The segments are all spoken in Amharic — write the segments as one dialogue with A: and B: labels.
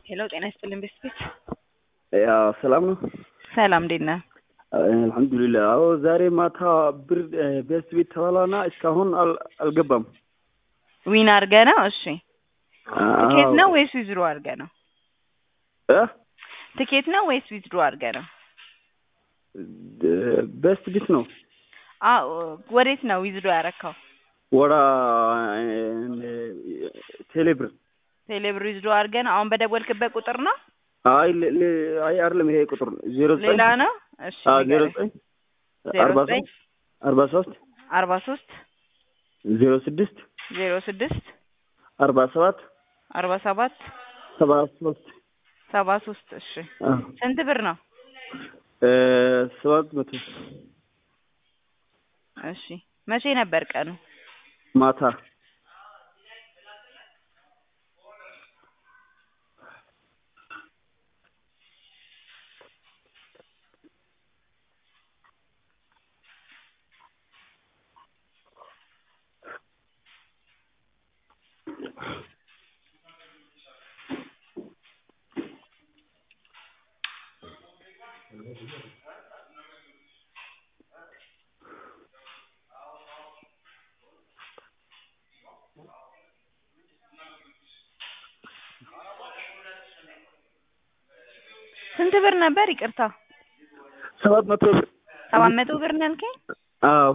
A: ሄሎ ጤና ይስጥልኝ ቤስቤት
B: ያው ሰላም ነው።
A: ሰላም እንዴት ነህ?
B: አልሐምዱሊላህ። አዎ ዛሬ ማታ ብር ቤስት ቤት ተባላና እስካሁን አል- አልገባም።
A: ዊን አድርገህ ነው? እሺ ትኬት ነው ወይስ ዊዝድሮ አድርገህ ነው?
B: እ
A: ትኬት ነው ወይስ ዊዝድሮ አድርገህ ነው?
B: ቤስት ቤት ነው
A: አዎ ወዴት ነው ዊዝድሮ ያረካው?
B: ወደ ቴሌብር።
A: ቴሌብር ዊዝድሮ አድርገህ ነው? አሁን በደወልክበት ቁጥር ነው?
B: አይ ለ- ለ- አይ አይደለም ይሄ ቁጥር ዜሮ ዘጠኝ
A: ሌላ ነው? እሺ
B: አዎ ዜሮ
A: ንገረኝ።
B: ዘጠኝ
A: ዜሮ
B: አርባ
A: ዘጠኝ
B: ሶስት አርባ ሶስት
A: አርባ ሶስት
B: ዜሮ ስድስት
A: ዜሮ ስድስት
B: አርባ ሰባት
A: አርባ ሰባት
B: ሰባ ሶስት
A: ሰባ ሶስት እሺ
B: አዎ
A: ስንት ብር ነው?
B: እ ሰባት መቶ
A: እሺ መቼ ነበር ቀኑ?
B: ማታ
A: ስንት ብር ነበር? ይቅርታ
B: ሰባት መቶ ብር
A: ሰባት መቶ ብር ነው ያልከኝ?
B: አዎ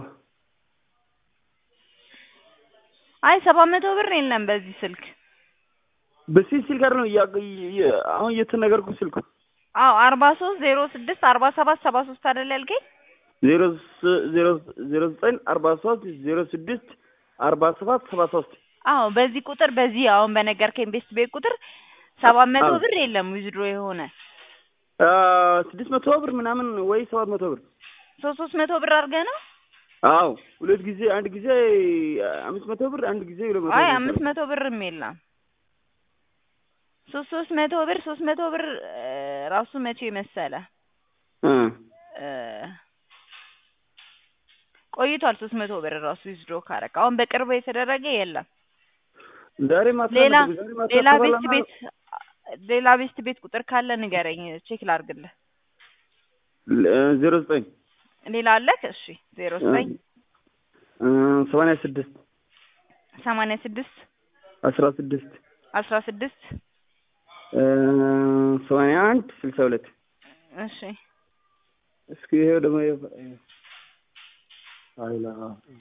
A: አይ ሰባት መቶ ብር የለም በዚህ ስልክ።
B: በዚህ ስልክ ጋር ነው እያ- እየ- አሁን እየተነገርኩ ስልኩ
A: አዎ አርባ ሶስት ዜሮ ስድስት አርባ ሰባት ሰባ ሶስት አይደል ያልከኝ?
B: ዜሮ ስ- ዜሮ ዜሮ ዘጠኝ አርባ ሶስት ዜሮ ስድስት አርባ ሰባት ሰባ ሶስት
A: አዎ በዚህ ቁጥር በዚህ አሁን በነገርከኝ ቤስት ቤት ቁጥር ሰባት መቶ
B: አዎ።
A: ብር የለም ዊዝድሮ የሆነ
B: አ፣ ስድስት መቶ ብር ምናምን ወይ ሰባት መቶ ብር
A: ሶስት ሶስት መቶ ብር አድርገህ ነው?
B: አዎ ሁለት ጊዜ አንድ ጊዜ አምስት መቶ ብር አንድ ጊዜ ሁለት መቶ
A: አይ
B: ብር
A: አምስት መቶ ብርም የለም። ሶስት ሶስት መቶ ብር ሶስት መቶ ብር እ፣ ራሱ መቼ መሰለ
B: እ
A: እ፣ ቆይቷል። ሶስት መቶ ብር ራሱ ዊዝድሮ ካረክ አሁን በቅርቡ የተደረገ የለም።
B: ዛሬ ማታ
A: ሌላ
B: ነበር፣ ዛሬ ማታ
A: ሌላ ቤስት
B: ተባላና-
A: ቤት ሌላ ቤስት ቤት ቁጥር ካለ ንገረኝ፣ ቼክ ላድርግልህ።
B: ለ- ዜሮ ዘጠኝ
A: ሌላ አለክ? እሺ ዜሮ ዘጠኝ
B: እ፣ ሰማንያ ስድስት
A: ሰማንያ ስድስት
B: አስራ ስድስት
A: አስራ ስድስት
B: እ፣ ሰማንያ አንድ ስልሳ ሁለት
A: እሺ
B: እስኪ ይሄ ደግሞ የ- አይላ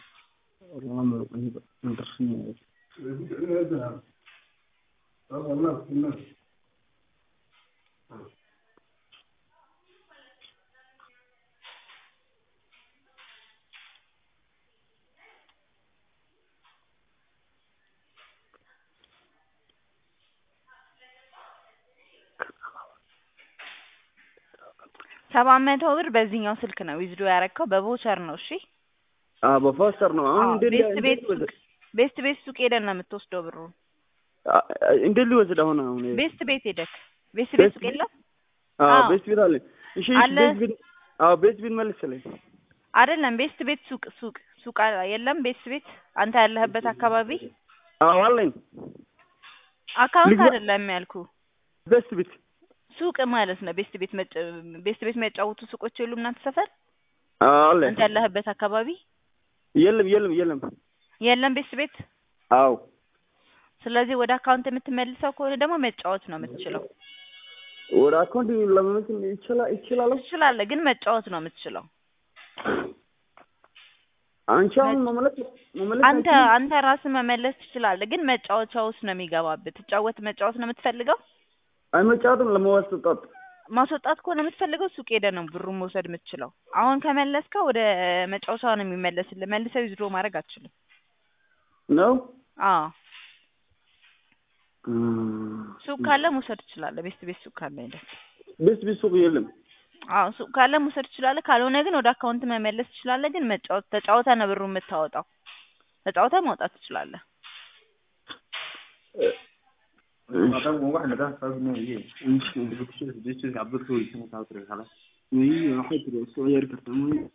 A: ሰባት መቶ ብር በዚህኛው ስልክ ነው ዊዝዶ ያረከው በቮቸር ነው። እሺ
B: አ በፋስተር ነው አሁን
A: አዎ፣
B: እንደ
A: ቤስት ቤት ሱቅ ቤስት ቤት ሱቅ ሄደን ነው የምትወስደው ብሩ።
B: እንደ ሊወስድ አሁን አሁን
A: ቤስት ቤት ሄደክ ቤስት ቤት
B: ቤስት
A: ሱቅ የለም
B: አዎ
A: አዎ።
B: ቤት ቤት አለ እሺ እሺ
A: አለ።
B: ቤት ቤት አዎ ቤት ቤት መልስልኝ
A: አይደለም ቤስት ቤት ሱቅ ሱቅ ሱቅ አ- የለም ቤስት ቤት አንተ ያለህበት አካባቢ
B: አዎ አለኝ
A: አካውንት
B: ልግባ-
A: አይደለም ያልኩ
B: ቤት ቤት
A: ሱቅ ማለት ነው። ቤስት ቤት መጫ ቤስት ቤት የሚያጫውቱ ሱቆች የሉም እናንተ ሰፈር
B: አዎ አለ
A: አንተ ያለህበት አካባቢ
B: የለም የለም የለም
A: የለም ቤስት ቤት።
B: አዎ
A: ስለዚህ ወደ አካውንት የምትመልሰው ከሆነ ደግሞ መጫወት ነው የምትችለው።
B: ወደ አካውንት ለመመለስ ይችላል ይችላል
A: ትችላለህ፣ ግን መጫወት ነው የምትችለው።
B: አንቺ አሁን መመለስ መመለስ
A: አንተ
B: አትችይም?
A: አንተ ራስህ መመለስ ትችላለህ፣ ግን መጫወቻ ውስጥ ነው የሚገባብህ። ትጫወት መጫወት ነው የምትፈልገው።
B: አይመጫወትም ለመወስጣት
A: ማስወጣት ከሆነ የምትፈልገው ሱቅ ሄደህ ነው ብሩን መውሰድ የምትችለው። አሁን ከመለስከው ወደ መጫወቻ ነው የሚመለስልህ። መልሰው ዊዝድሮ ማድረግ አትችልም።
B: ነው
A: አዎ
B: እም፣
A: ሱቅ ካለ መውሰድ ትችላለህ። ቤስት ቤት ሱቅ ካለ ሄደህ
B: ቤት ቤት ሱቅ የለም
A: አዎ ሱቅ ካለ መውሰድ ትችላለህ። ካልሆነ ግን ወደ አካውንት መመለስ ትችላለህ። ግን መጫወት ተጫውተህ ነው ብሩን የምታወጣው። ተጫውተህ ማውጣት ትችላለህ።
B: እሺ